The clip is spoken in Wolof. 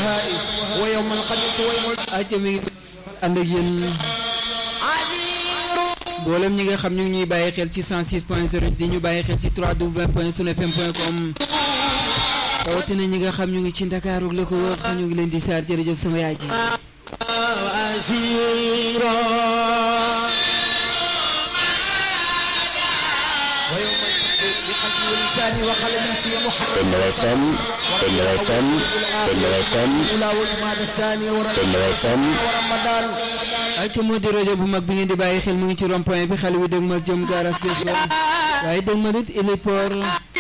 البهاء ويوم الخميس ويوم acca mi ngi ànd ak yéen mboolem ñi nga xam ñu ngi ñuy bàyyi xel ci 106 point 0 di ñu bàyyi xel ci 3w point sunfm point com rawatina ñi nga xam ñu ngi ci Ndakaaru la ko wax ñu ngi leen di saar jërëjëf sama yaay ji عسيرا ويوم الفقر بقلبي ولساني وقلم في محمد Penda FM, Penda FM, Penda FM, الأولى والماد الثاني Penda FM, ورمضان acca moo di rajo bu mag bi ngeen di bàyyi xel mu ngi ci rond point bi xale wi dëgmal jëm garas bés waaye dëgmal it héliport